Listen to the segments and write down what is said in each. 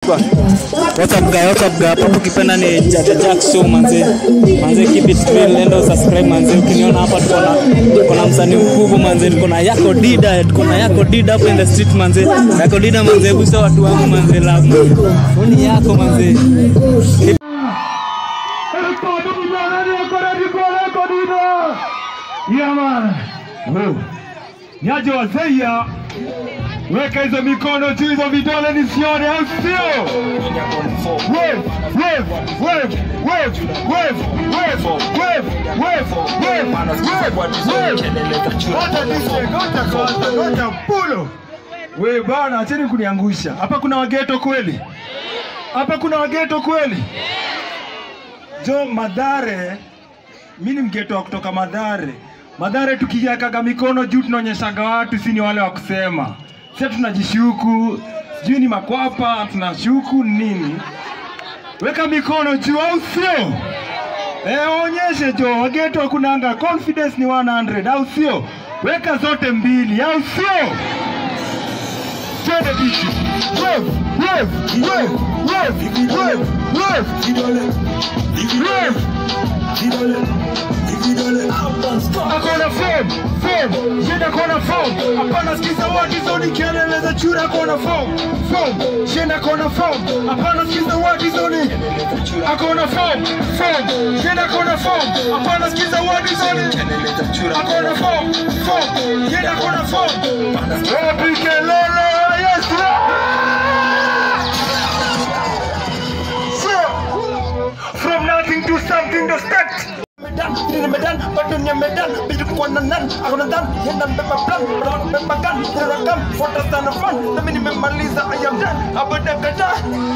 kwa What's up guy, what's up guy? Hapo ukipenda ni Jaja Jack show manze. Manze keep it real, nenda subscribe manze. Ukiniona hapa tuko na tuko na msanii mkubwa manze. Tuko na Yako Dida, tuko na Yako Dida hapo in the street manze. Yako Dida manze, hebu sasa watu wangu manze love. manze. Foni yako manze. Nyaje wazeia, weka hizo mikono juu, hizo vidole nisione, au sio? Wave, wave, wave, wave, wave, wave, wave, wave, wave, wave, wave. Ngoja nisikie, ngoja kwanza, ngoja pulo. We bana, acheni kuniangusha. Hapa kuna wageto kweli? Hapa kuna wageto kweli? Jo, Madhare, mi ni mgeto wa kutoka Madhare. Madhare tukiwekaga mikono juu tunaonyeshaga watu si ni wale wa kusema. Sasa tunajishuku, sijui ni makwapa, tunashuku nini? Weka mikono juu au sio? Eh, onyeshe jo, wageto kunanga confidence ni 100 au sio? Weka zote mbili au sio? Twende bichi. Wave, wave, wave, wave, wave, wave. Wave. Akona form, form, shenda kona form. Hapana sikiza watu hizo ni kelele za chura kona form, form, shenda kona form. Hapana sikiza watu hizo ni akona form, form, shenda kona form. Hapana sikiza watu hizo ni akona form, form, shenda kona form. Wapi kelele, yes, yeah. From nothing to something to start. medan ini medan badannya medan bijuk kuana nan aku nandan yana beba plan beron beba kan terekam foto tanah fun tapi ini memaliza ayam dan abada kata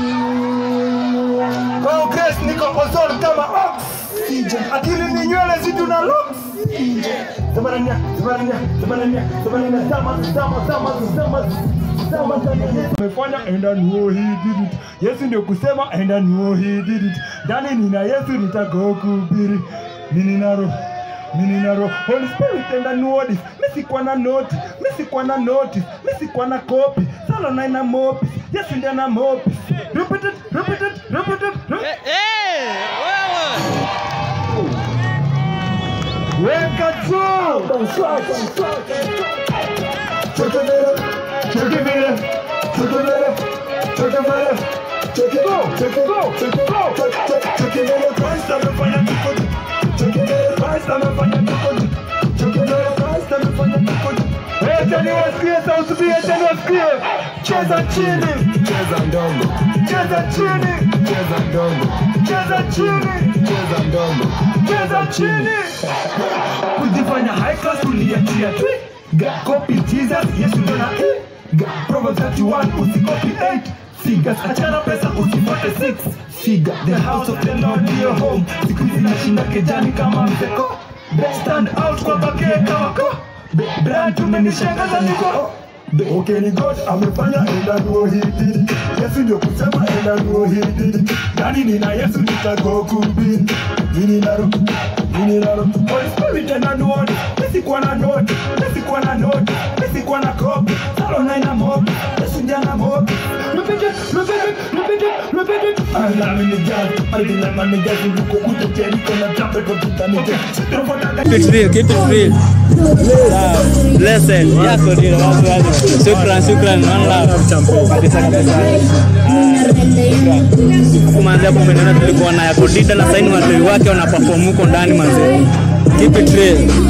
progress niko ozon kama oxygen akili ni nywele zitu na oxygen sebenarnya sebenarnya sebenarnya sebenarnya sama sama sama sama sama Umefanya enda nuo he did it. Yesu ndio kusema enda nuo he did it. Ndani nina Yesu nitakuhubiri. Nini naro? Nini naro? Holy Spirit enda nuo this. Mimi sikuwa na noti, mimi sikuwa na notice, mimi sikuwa na copy. Sala na ina mopi. Yesu ndiye ana mopi. Repeat it, repeat it, repeat it. repeat it. Weka juu. Chekevere, chekevere, chekevere, chekevere, chekego, chekego, chekego, chekevere, Christ amefanya kikoji. Chekevere, Christ amefanya kikoji. Chekevere, Christ amefanya kikoji. Acha niwasikie sauti mbili, acha niwasikie. Cheza chini, cheza ndogo, cheza chini, cheza ndogo, cheza chini, cheza ndogo, cheza chini. Kujifanya high class uliachia tu. God copy Jesus, Yesu ndo na eh. God Proverbs 31 usikopi 8 figures, achana pesa usifuate 6 figure. The house of the Lord ndio home. Siku hizi nashinda kejani kama mzeko. Stand out kwa bake kama ko. Brand tumenishangaza niko Okay, ni God amefanya enda nuo hidi Yesu ndio kusema enda nuo hidi Nani nina Yesu nitakuhubiri Nini naro Nini naro Holy Spirit enda nuo Misi kuwa na noti Misi kuwa na noti Misi kuwa na kopi Salo na ina mobi Yesu ndiye ana mobi Repeat it, repeat it, repeat it, repeat it I'm in the jazz I didn't man the jazz Luko kuto Jericho na jump it Kwa ni jazz Tunafuata Keep it real, keep it real. Sawa. Blessed. Yako Dida, watu waje. Shukran, shukran, one love. Kabisa kabisa. Ah, shukran. Hapo manze hapo umeona tulikuwa na Yako Dida na saini watoi wake wana perform huko ndani manze. Keep it real.